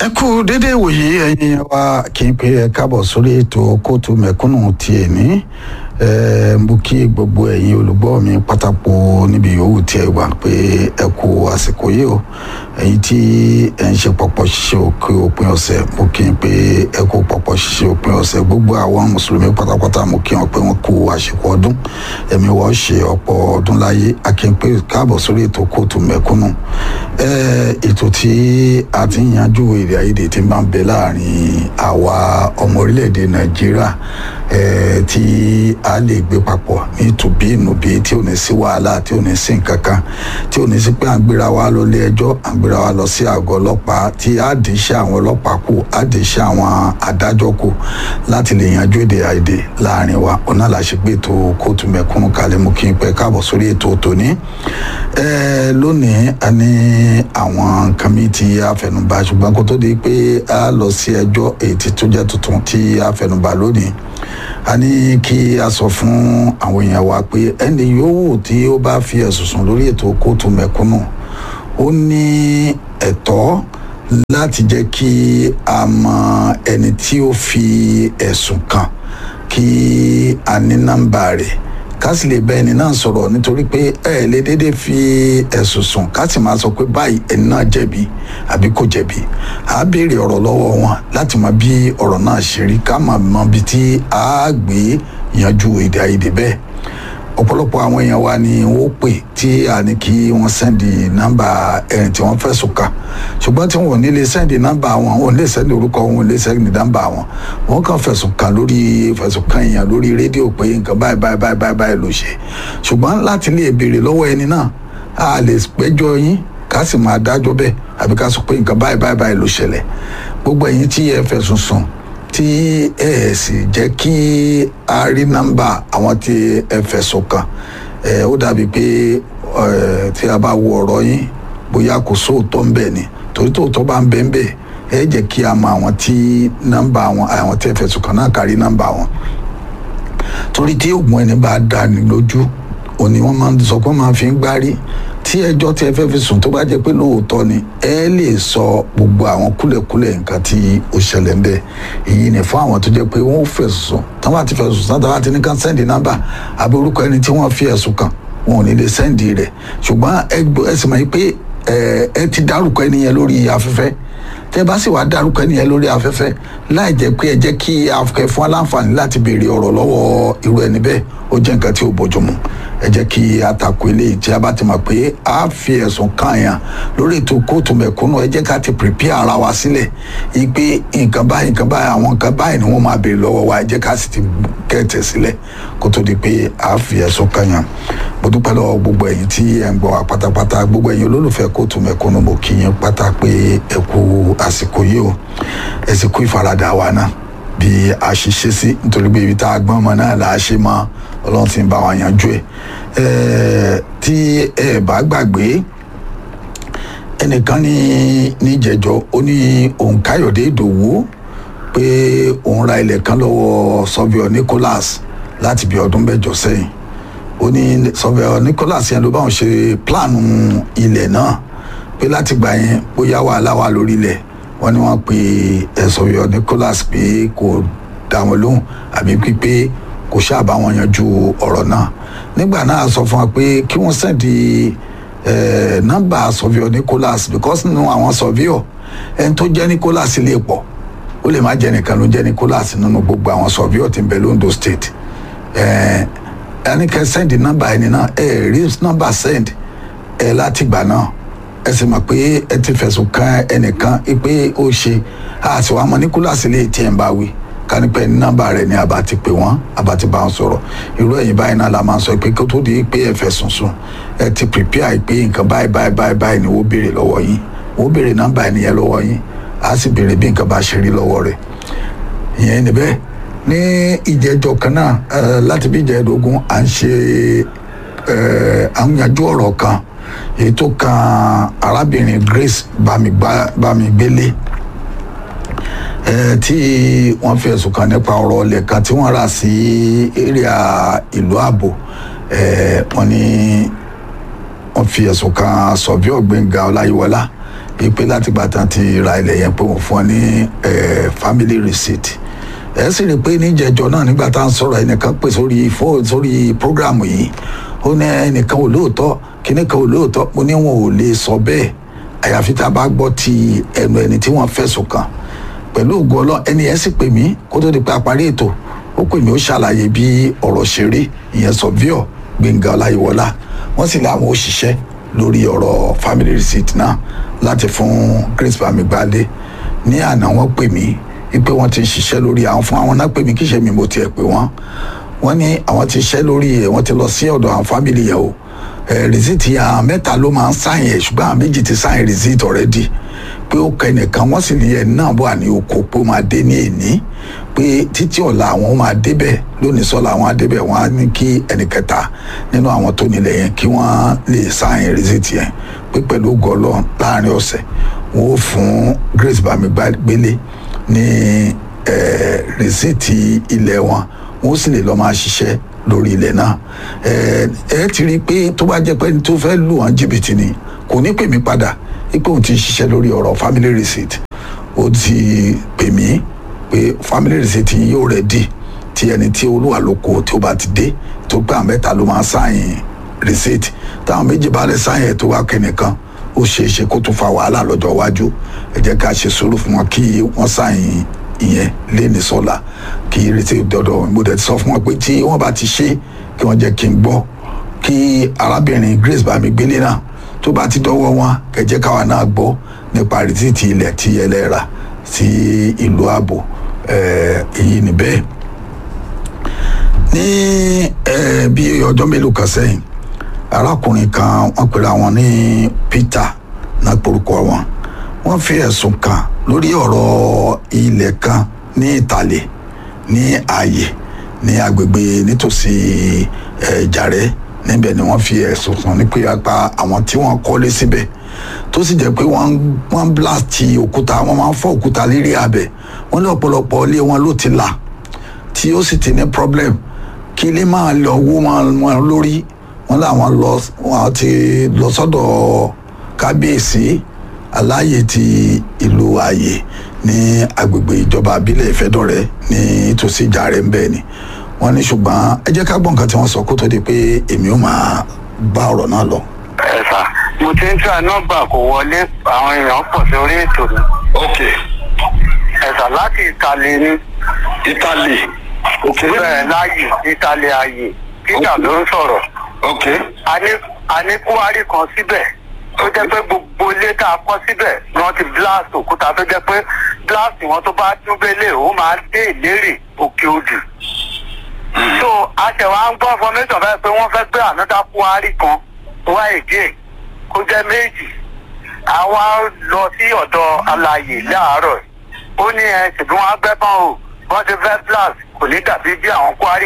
ẹ kú déédéé wòye ẹ̀yin wa kì í pe ẹ káàbọ̀ sórí ètò kóòtù mẹ̀kúnnù ti èní ẹ mo kí gbogbo ẹ̀yin olùgbọ́ mi pátákó níbi yòówù tí ẹ wà pé ẹ kú àsìkò yìí o ẹ̀yin tí ẹ ń ṣe pọ̀pọ̀ ṣiṣẹ́ òkè òpin ọ̀sẹ̀ mo kí n pé ẹ kú pọ̀pọ̀ ṣiṣẹ́ òpin ọ̀sẹ̀ gbogbo àwọn mùsùlùmí pátápátá mo kí wọn pé wọn kú àsìkò ọdún ẹ̀mí wọ́n ṣe ọ̀pọ̀ ọdún láyé a kí n pé káàbọ̀ sórí ètò kóòtù mẹ̀kúnnù ẹ ètò tí a ti ń yanjú èdè àìyedè tí máa ń bẹ láàrin àwa ọmọ orílẹ̀-èdè nàìjíríà ẹ tí a lè gbé papọ̀ ní tùbí ìnùbí tí ò ní sí wàhálà tí ò ní sí nǹkan kan tí ò ní sí pé à ń gbéra wa lọ ilé ẹjọ́ à ń gbéra wa lọ sí àgọ́ ọlọ́pàá tí a dì í ṣe àwọn ọlọ́pàá kù a dì í ṣe àwọn adájọ́ kù láti lè yanjú èdè àìyedè láàrin wa ọ̀nà làṣepé ètò kóòtù mẹ̀kúnnù kalẹ̀ mú kí n pẹ́ káàbọ̀ sórí ètò tòní ẹ lónìí a ní àwọn nǹkan mi tí a fẹnubà ṣùgbọ́n kó tó di pé a lọ sí ẹjọ́ èyí tí tó jẹ́ tuntun tí a fẹnubà lónìí a ní kí a sọ fún àwọn èèyàn wa pé ẹni yòówù tí ó bá fi ẹ̀sùn sùn lórí ètò kóòtù mẹ̀kúnnù ó ní ẹ̀tọ́ láti jẹ́ kí a mọ ẹni tí ó fi ẹ̀sùn kàn kí a ní nọ́mbà rẹ̀ ká sì lè bá ẹni náà sọ̀rọ̀ nítorí pé ẹ lè dédé fi ẹ̀sùn sùn ká sì máa sọ pé báyìí ẹni náà jẹ̀bi àbí kò jẹ̀bi à á béèrè ọ̀rọ̀ lọ́wọ́ wọn láti mọ bí ọ̀rọ̀ náà ṣe rí ká máa mọ bí tí a gbé yanjú èdè àìyedè bẹ́ẹ̀ ọ̀pọ̀lọpọ̀ àwọn èèyàn wa ni wọ́n pè tí a ní kí wọ́n sẹ́ndì nọ́mbà ẹni tí wọ́n fẹ̀sùn kàn ṣùgbọ́n tí wọ́n ò ní lè sẹ́ndì nọ́mbà wọn wọn ò lè sẹ́ndì orúkọ wọn ò lè sẹ́ndì nọ́mbà wọn wọ́n kàn fẹ̀sùn kàn lórí fẹ̀sùn kàn èèyàn lórí rédíò pé nǹkan báyìí báyìí báyìí báyìí báyìí ló ṣe ṣùgbọ́n láti lè béèrè lọ́wọ́ ẹni náà a lè péjọ yín ká sì máa dájọ́ bẹ́ẹ̀ àbí ká sọ pé nǹkan báyìí báyìí báyìí ló ṣẹlẹ̀ gbogbo ẹ̀yin tí ẹ fẹ̀sùn sùn tí ẹ sì jẹ́ kí a rí nọ́mbà àwọn tí ẹ fẹ̀sùn kàn ẹ ó dàbí pé ẹ tí a bá wo ọ̀rọ̀ yín bóyá kò sóòótọ́ ń bẹ ni torí tóòótọ́ bá ń bẹ ń bẹ ẹ jẹ́ kí a mọ àwọn tí nọ́mbà wọn àwọn tí ẹ fẹ̀sùn kàn náà kárí nọ́mbà wọn torí tí oògùn ẹni bá dá ní lójú òní wọ́n máa ń sọ pé wọ́n máa fi ń gbárí tí ẹjọ́ tí ẹ fẹ́ fi sùn tó bá jẹ́ pé lóòótọ́ ni ẹ lè sọ gbogbo àwọn kúlẹ̀kúlẹ̀ nǹkan tí ó ṣẹlẹ̀ ń bẹ̀ èyí ni fún àwọn tó jẹ́ pé wọ́n fẹ̀sùn sùn táwọn àti fẹ̀sùn sùn táwọn àti ní ká sẹ́ndì nọ́mbà àbí orúkọ ẹni tí wọ́n fi ẹ̀sùn kàn wọn ò ní lè sẹ́ndì rẹ̀ ṣùgbọ́n ẹ sì mọ̀ pé ẹ ti dárúkọ ẹni yẹn lórí afẹ́fẹ́ tẹ bá sì wá dárúkọ ẹni yẹn lórí afẹ́fẹ́ láì jẹ́ pé ẹ jẹ́ kí afẹ́ fún aláǹfààní láti béèrè ọ̀rọ̀ lọ́wọ́ irú ẹni bẹ́ẹ̀ ó jẹ́ nǹkan tí ò bójúmu ẹ jẹ́ kí a takò eléyìí tí a bá ti mọ̀ pé a fi ẹ̀sùn kàn yàn lórí ètò kóòtù mẹ̀kúnnù ẹ jẹ́ ká ti prepare ara wa sílẹ̀ yìí pé nǹkan báyìí nǹkan báyìí àwọn nǹkan báyìí ni wọ́n máa béèrè lọ́wọ́ wa ẹ jẹ́ ká sì ti kẹ́tẹ̀ sílẹ̀ kó tó di pé a fi ẹ̀sùn kàn yàn mo dúpẹ́ lọ́wọ́ gbogbo ẹ̀yin tí ẹ̀ ń gbọ́ wa pátápátá gbogbo ẹ̀yin olólùfẹ́ kóòtù mẹ̀kúnnù mo kí yín pátá pé ẹ kú àsìkò yìí o ẹ sì kú ìfaradà wa náà bí a ṣe ṣe sí nítorí pé ibi tá a gbọ́n mọ náà là á ṣe mọ ọlọ́run ti ń bá wa yanjú ẹ̀ tí ẹ bá gbàgbé ẹnìkan ní níjẹ̀jọ́ ó ní òun káyọ̀dé ìdòwú pé òun ra ilẹ̀ kan lọ́wọ́ sọ́fíọ̀ nicholas láti bí ọdún mẹ́jọ sẹ́yìn ó ní sọ́fíọ̀ nicholas yẹn ló bá wọn ṣe pílánù ilẹ̀ náà pé láti gbà yẹn bóyá wàhálà wà lórí ilẹ̀ wọ́n ní wọ́n pe ẹ̀sọ́fíọ̀ nicholas pé kò dá wọn lóhùn àbí pípé kò ṣáà bá wọn yanjú ọ̀rọ̀ náà nígbà náà sọ fún wa pé kí wọ́n sẹ́ndì nọ́mbà sọ̀víọ̀ nicholas because nínú àwọn sọ̀víọ̀ ẹni tó jẹ́ nicholas lè pọ̀ ó lè má jẹ́ nìkan ló jẹ́ nicholas nínú gbogbo àwọn sọ̀víọ̀ tí ń bẹ londo state ẹni kẹ́ sẹ́ndì nọ́mbà ẹni náà ẹ rí nọ́mbà send ẹ láti gbà náà ẹ sì mọ̀ pé ẹ ti fẹ̀sùn kan ẹnìkan pé ó ṣe àti wàá mọ nicholas lè tiẹ̀ ń bá wí kánípẹ́ ní nọ́mbà rẹ̀ ni àbá ti pè wọ́n àbá ti bá wọn sọ̀rọ̀ irú ẹ̀yìn báyìí náà la máa ń sọ pé kó tó di pé ẹ fẹ̀sùn sùn ẹ ti prepare pé nǹkan báyìí báyìí báyìí báyìí ni wọ́n béèrè lọ́wọ́ yín wọ́n béèrè nọ́mbà ẹnìyẹn lọ́wọ́ yín á sì béèrè bí nǹkan bá ṣe rí lọ́wọ́ rẹ̀ ìyẹn níbẹ̀ ní ìjẹ́jọ́ kan náà láti bí ìjẹ́dógún à ń ṣe à ń yanjú ọ̀rọ̀ kan èyí tó kan arábìnrin Grace Bámigbélé tí wọ́n fi ẹ̀sùn kàn nípa ọ̀rọ̀ ọlẹ̀ kan tí wọ́n rà sí area ìlú ààbò wọ́n ní wọ́n fi ẹ̀sùn kan sọ̀bíọ̀ Gbẹ́ngà Ọláyíwọlá ìpè láti gbà tán ti ra ilẹ̀ yẹn pé wọ́n fún ọ ní family receipt ẹ sì rí i pé níjẹjọ náà nígbà tá à ń sọ̀rọ̀ ẹnìkan pè sórí fóònù sórí prógráàmù yìí ó ní ẹnìkan ò lóòótọ́ kíní kan ò lóòótọ́ mo ní wọn ò lè sọ bẹ́ẹ̀ àyàfi tá a bá gbọ́ ti ẹnu ẹni tí wọ́n fẹ̀sùn kàn pẹ̀lú ògo ọlọ́ ẹni yẹn sì pè mí kó tó di pé a parí ètò ó pè mí ó ṣàlàyé bí ọ̀rọ̀ ṣe rí ìyẹn sọ̀víọ̀ gbẹ̀ngà ọláyíwọlá wọ́n sì láwọn òṣìṣẹ́ lórí ọ̀rọ̀ family receipt náà láti fún grace bamigbale ní àná wọ́n pè mí wípé wọ́n ti ń ṣiṣẹ́ lórí àwọn fún àwọn náà pè mí kí ṣe mi mo tiẹ̀ pè wọ́n wọ́n ní àwọn ti ṣiṣẹ́ lórí ẹ̀ wọ́n ti lọ sí ọ̀dọ̀ àwọn family yẹn o receipt àwọn mẹ́ta ló máa ń sáyìn ẹ̀ ṣùgbọ́n àwọn méjì ti sáyìn receipt already pé ó kọ ẹnìkan wọ́n sì ní ẹ̀ náà wà ní oko pé ó máa dé ní èní pé títí ọ̀la àwọn máa débẹ̀ lónìí sọ́la àwọn á débẹ̀ wọ́n á ní kí ẹnìkẹta nínú àwọn tó nílẹ̀ yẹn kí wọ́n lè sáyìn receipt yẹn pé pẹ̀lú gọlọ́ láàrin ọ̀sẹ̀ wọ́n ó fún Grace Bamigbele ní rìsíìtì ilẹ̀ wọn wọ́n sì lè lọ́ọ́ máa ṣiṣẹ́ lórí ilẹ̀ náà ẹ ti rí i pé tó bá jẹ́ pé ẹni tó fẹ́ lù wọ́n jìbìtì ni kò ní pè mí padà pé òun ti ṣiṣẹ́ lórí ọ̀rọ̀ family receipt ó ti pè mí pé family receipt yìí yóò rẹ̀ dì tí ẹni tí olúwa lóko tí ó bá ti dé tó gbé àwọn mẹ́ta ló máa sáyìn receipt táwọn méjì bá lè sáyìn ẹ̀ tó wá kẹ́nìkan ó ṣeé ṣe kó tún fa wàhálà lọ́jọ́ iwájú ẹ jẹ́ ká ṣe sùúrù fún wọn kí wọ́n sáyìn ìyẹn léni sọ́la kí ìrètí dọ́dọ̀ mo dẹ̀ ti sọ fún wọn pé tí wọ́n bá ti ṣe kí wọ́n jẹ́ kí n gbọ́ kí arábìnrin Grace Bamigbele náà tó bá ti dọ́wọ́ wọn kẹjẹ́ káwa náà gbọ́ nípa rìsíìtì ilẹ̀ tí ẹlẹ́ra sí ìlú ààbò èyí ni bẹ́ẹ̀ ní bí ọjọ́ mélòó kan sẹ́yìn arákùnrin kan wọ́n pera wọn ní Peter náà porúkọ wọn wọ́n fi ẹ̀sùn kàn lórí ọ̀rọ̀ ilẹ̀ kan ní ìtàlẹ̀ ní ààyè ní agbègbè nítòsí ẹ̀jàrẹ́ níbẹ̀ ni wọ́n fi ẹ̀sùn kàn ní pé apá àwọn tí wọ́n kọ́lé síbẹ̀ tó sì jẹ́ pé wọ́n wọ́n blast òkúta wọ́n máa ń fọ́ òkúta lérí abẹ wọ́n ní ọ̀pọ̀lọpọ̀ ilé wọn ló ti là tí ó sì ti ní problem kí ilé máa lọ wó wọn lórí wọ́n làwọn lọ wọ́n ti lọ sọ́dọ̀ kábíyèsí aláàyè ti ìlú ààyè ní agbègbè ìjọba àbílẹ̀ ìfẹ́dọ̀rẹ́ ní tòsí ìjàrẹ́ ń bẹ́ẹ̀ ni wọ́n ní ṣùgbọ́n ẹ jẹ́ ká gbọ́ nǹkan tí wọ́n sọ kó tó di pé èmi ò máa bá ọ̀rọ̀ náà lọ. ẹ sà mo ti ń tra nọ́mbà kò wọlé àwọn èèyàn pọ̀ sí orí ètò ni. ok ẹ sà láti ìtàlẹ̀ ni. italy ok bẹ́ẹ̀ láàyè ìtàlẹ̀ ààyè peter ló ń sọ̀rọ̀. ok a ní a ní kúwárì kan síbẹ̀ tó jẹ́ pé gbogbo ilé tá a kọ́ síbẹ̀ ni wọ́n ti blast òkúta tó jẹ́ pé blast wọn tó bá dúbélé ó máa dé ìlérè òkè odù. so a ṣẹ̀ wá ń gbọ́ information bẹ́ẹ̀ pé wọ́n fẹ́ gbé another kúwárì kan wá èdè kó jẹ́ méjì àwa lọ sí ọ̀dọ̀ alàyè láàárọ̀ ó ní ẹ ṣùgbọ́n wọn á gbẹ́ tán o wọ́n ti fẹ́ blast kò ní dàbí bí àwọn kúwárì.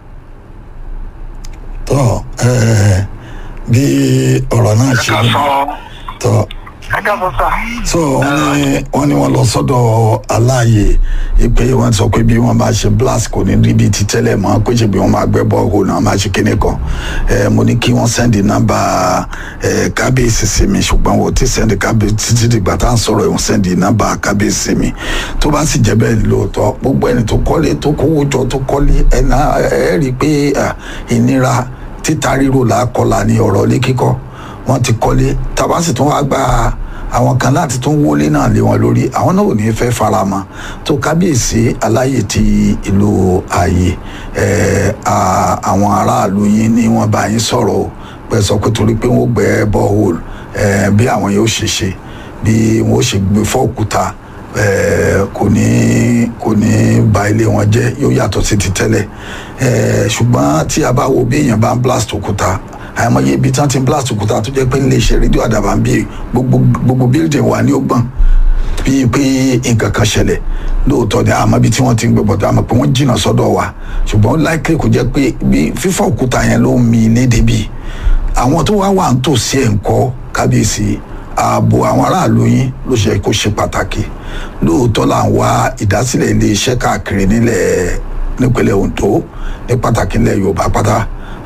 tọ́ ẹ bí ọ̀rọ̀ náà ṣe ká rí sọ tọ́ ẹ dábọ̀ sà. so wọ́n ní wọ́n ní wọ́n lọ sọ́dọ̀ aláàyè pé wọ́n sọ pé bí wọ́n bá ṣe blast kò ní rí bíi ti tẹ́lẹ̀ mọ́ kó ṣe bí wọ́n máa gbẹ́ bọ́ọ̀hù náà máa ṣe kíní kan ẹ mo ní kí wọ́n sẹ́ndì nọ́mbà ẹ kábíyèsí sí mi ṣùgbọ́n wọ́n ti sẹ́ndì kábíyèsí títí dìgbà tá à ń sọ̀rọ̀ ẹ̀ wọ́n sẹ́ndì nọ́mbà kábíyèsí sí mi tó bá sì jẹ́ bẹ́ẹ̀ lóòótọ́ gbogbo ẹni tó kọ́lé tó kówó jọ tó kọ́lé ẹ̀ náà ẹ̀ rí i pé à, ìnira títa ríro là á kọlà ní ọ̀rọ̀ ilé kíkọ́ wọ́n ti kọ́lé tàbá sì tún wá gba àwọn kan láti tún wọlé náà lé wọn lórí àwọn náà ò ní fẹ́ fara mọ́ tó kábíyèsí aláyè ti ìlú ààyè ẹ̀, à- àwọn aráàlú yín ni wọ́n bá yín sọ̀rọ̀ o pé sọ pé torí pé wọ́n gbẹ́ borehole ẹ̀, bí àwọn yóò ṣe ṣe bí wọ́n ṣe gbé fọ́ òkúta ẹ̀, kò ní kò ní ba ilé wọn jẹ́ yóò yàtọ̀ sí ti tẹ́lẹ̀ ẹ̀, ṣùgbọ́n tí a bá wo bí èèyàn bá ń blast òkúta àìmọye ibi tí wọ́n ti ń blast òkúta tó jẹ́ pé nílé iṣẹ́ rédíò àdàbà ń bí gbogbo gbogbo building wà ní ọgbọ̀n bíi pé nǹkan kan ṣẹlẹ̀ lóòótọ́ ni àmọ́ ibi tí wọ́n ti ń gbé bọ̀dọ̀ àmọ́ pé wọ́n jìnnà sọ́dọ̀ wa ṣùgbọ́n láìpẹ́ kò jẹ́ pé bí fífọ́ òkúta yẹn ló ń mi ilé débi àwọn tó wá wà ń tòsí ẹ̀ ń kọ́ kábíyèsí ààbò àwọn aráàlú yín ló ṣe kó ṣe pàtàkì lóòótọ́ là ń wá ìdásílẹ̀ ilé iṣẹ́ káàkiri nílẹ̀ nípínlẹ̀ Ondo ní pàtàkì nílẹ̀ Yorùbá pátá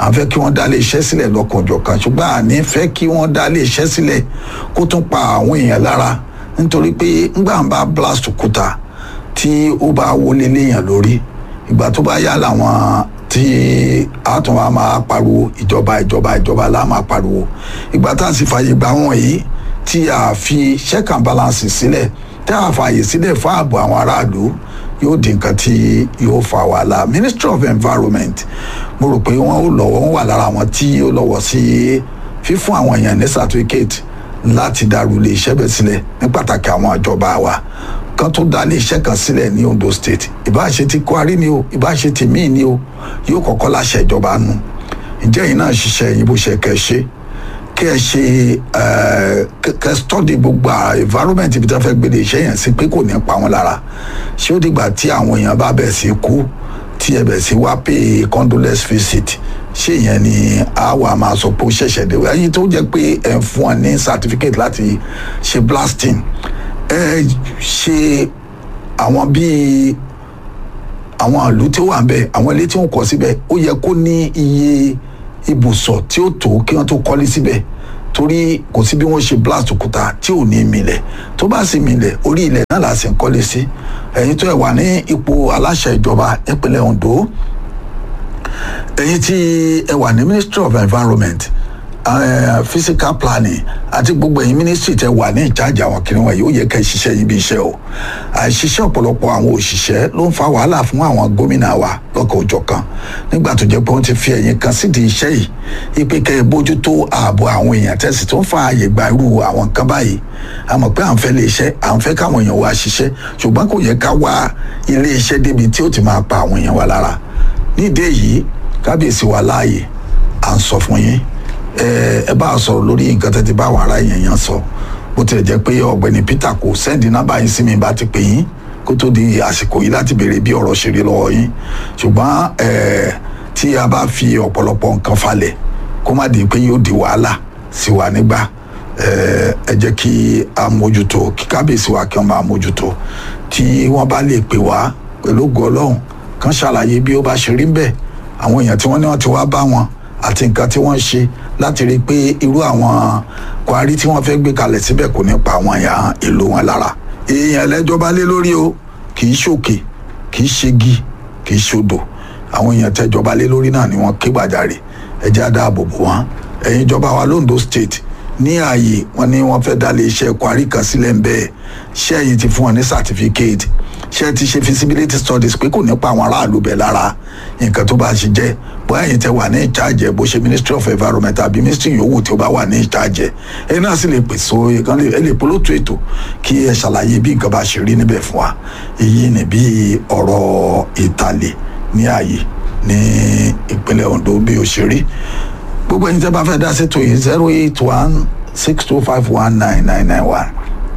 à ń fẹ́ kí wọ́n dá ilé iṣẹ́ sílẹ̀ lọ́kànjọ̀kan ṣùgbọ́n à ní fẹ́ kí wọ́n dá ilé iṣẹ́ sílẹ̀ kó tún pa àwọn èèyàn lára nítorí pé ńgbà ń bá blast òkúta tí ó bá wọlé léèyàn lórí ìgbà tó bá yá làwọn tí a tún wá máa pariwo ìjọba ìjọba ìjọba la máa pariwo ìgbà tá a sì fààyè gbà wọ́n yìí tí a fi check and balance sílẹ̀ tí a fààyè sílẹ̀ fún ààbò àwọn aráàlú yóò di nǹkan tí yóò fa wàhálà ministry of environment mo rò pé wọ́n ó lọ́wọ́ wọ́n wà lára àwọn tí yóò lọ́wọ́ sí fífún àwọn èèyàn ní certificate láti dàrú ilé iṣẹ́ bẹ̀ sílẹ̀ ní pàtàkì àwọn ìjọba wa kan tó dá ilé iṣẹ́ kan sílẹ̀ ní Ondo state ìbáṣe ti Kwari ni o ìbáṣe ti míì ni o yóò kọ́kọ́ láṣẹ ìjọba nù ǹjẹ́ yìí náà ṣiṣẹ́ yín bó ṣe kẹ́ ṣe kí ẹ ṣe kẹ́ study gbogbo environment ibi tí wọ́n fẹ́ gbé iṣẹ́ yẹn sí pé kò ní pa wọ́n lára ṣé ó dìgbà tí àwọn èèyàn bá bẹ̀ sí kú tí ẹ bẹ̀ sí wá pay condolence visit ṣé ìyẹn ni a wà máa sọ pé ó ṣẹ̀ṣẹ̀ dé ẹyin tó jẹ́ pé ẹ̀ ń fún ọ ní certificate láti ṣe blasting ẹ ṣe àwọn bíi àwọn ìlú tí ó wà ń bẹ àwọn ilé tí wọ́n kọ́ síbẹ̀ ó yẹ kó ní iye ibùsọ̀ tí ó tó kí wọ́n tó kọ́lé síbẹ̀ torí kò sí bí wọ́n ṣe blast òkúta tí ò ní milẹ̀ tó bá sì milẹ̀ orí ilẹ̀ náà là sì ń kọ́lé sí ẹ̀yin tó ẹ̀ wà ní ipò aláṣẹ ìjọba ìpínlẹ̀ Ondo ẹ̀yin tí ẹ wà ní Ministry of Environment uh, physical planning àti gbogbo ẹ̀yin ministry tẹ wà ní ìjájà àwọn kìnìún wọ̀nyí ó yẹ ká ṣiṣẹ́ yín bí iṣẹ́ o àìṣiṣẹ́ ọ̀pọ̀lọpọ̀ àwọn òṣìṣẹ́ ló ń fa wàhálà fún àwọn gómìnà wa lọ́kọ̀ òjọ̀ kan nígbà tó jẹ́ pé wọ́n ti fi ẹ̀yìn kan sídìí iṣẹ́ yìí ipe kẹ́ ẹ bójútó ààbò àwọn èèyàn tẹ̀sí tó ń fa ààyè gba irú àwọn nǹkan báyìí a mọ̀ pé à ń fẹ́ lé iṣẹ́ à ń fẹ́ káwọn èèyàn wá ṣiṣẹ́ ṣùgbọ́n kò yẹ ká wá ilé iṣẹ́ débi tí ó ti máa pa àwọn èèyàn wa lára nídìí èyí kábíyèsí wa láàyè à ń sọ fún yín ẹ bá a sọ̀rọ̀ lórí nǹkan tẹ́ ti bá wàrà yẹn yẹn sọ bó tilẹ̀ jẹ́ pé ọ̀gbẹ́ni Peter kò sẹ́ndì nọ́mbà yín sí mi bá ti pè yín kó tó di àsìkò yìí láti béèrè bí ọ̀rọ̀ ṣe rí lọ́wọ́ yín ṣùgbọ́n tí a bá fi ọ̀pọ̀lọpọ̀ nǹkan falẹ̀ kó má di pé yóò di wàhálà sí wa nígbà ẹ jẹ́ kí a mójútó kí kábíyèsí wa kí wọ́n máa mójútó tí wọ́n bá lè pè wá pẹ̀lú ògo Ọlọ́run kan ṣàlàyé bí ó bá ṣe rí ń bẹ̀ àwọn èèyàn tí wọ́n ní wọ́n ti wá bá wọn àti nǹkan tí wọ́n ṣe láti rí i pé irú àwọn Kwari tí wọ́n fẹ́ gbé kalẹ̀ síbẹ̀ kò ní pa àwọn èèyàn ìlú wọn lára èèyàn ẹlẹ́jọ́ bá lé lórí o kì í ṣòkè kì í ṣegi kì í ṣodò àwọn èèyàn tẹ́jọba lé lórí náà ni wọ́n ké gbàjarè ẹjẹ́ àdáàbò bò wọ́n ẹ̀yin ìjọba wa londo state ní ààyè wọn ni wọ́n fẹ́ dálé iṣẹ́ Kwari kan sílẹ̀ ń bẹ́ẹ̀ ṣẹ́yìn ti fún wọn ní certificate ṣé ti ṣe feasibility studies pé kò ní pa àwọn aráàlú bẹ̀ lára nǹkan tó bá ṣe jẹ́ bóyá yìí tẹ wà ní ìcháàjẹ bó ṣe ministry of environment àbí ministry yòówù tí ó bá wà ní ìcháàjẹ ẹ náà sì lè pèsè kan ẹ lè polótó ètò kí ẹ ṣàlàyé bí nǹkan bá ṣe rí níbẹ̀ fún wa èyí ni bí ọ̀rọ̀ ìtàlẹ̀ ní ààyè ní ìpínlẹ̀ Ondo bí ó ṣe rí gbogbo ẹni tẹ́ bá fẹ́ dá sétò yìí zero eight one six two five one nine nine nine one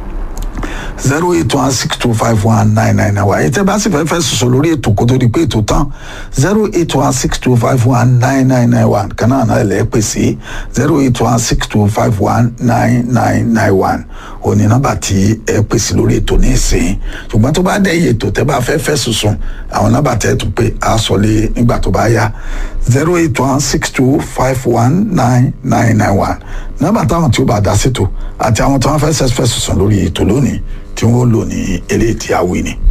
zero eight one six two five one nine nine nine one ètò bá sì fẹ́ fẹ́ sọ̀sọ̀ lórí ètò kó tó di pé ètò tán zero eight one six two five one nine nine nine one kan náà náà lè pè sí zero eight one six two five one nine nine nine one òní nọ́mbà tí ẹ pè sí lórí ètò ní ìsìn ṣùgbọ́n tó bá dẹ̀ yé ètò tẹ́ bá fẹ́ fẹ́ sọ̀sọ̀ àwọn nọ́mbà tẹ́ tún pé a sọ lé nígbà tó bá yá zero eight one six two five one nine nine nine one nọ́mbà táwọn tí ó bá dá sí ètò àti àwọn tí wọ́n fẹ́ fẹ́ sọ̀sọ̀ lórí ètò lónìí tí wọ́n lò ní eléyìí tí a wí ni.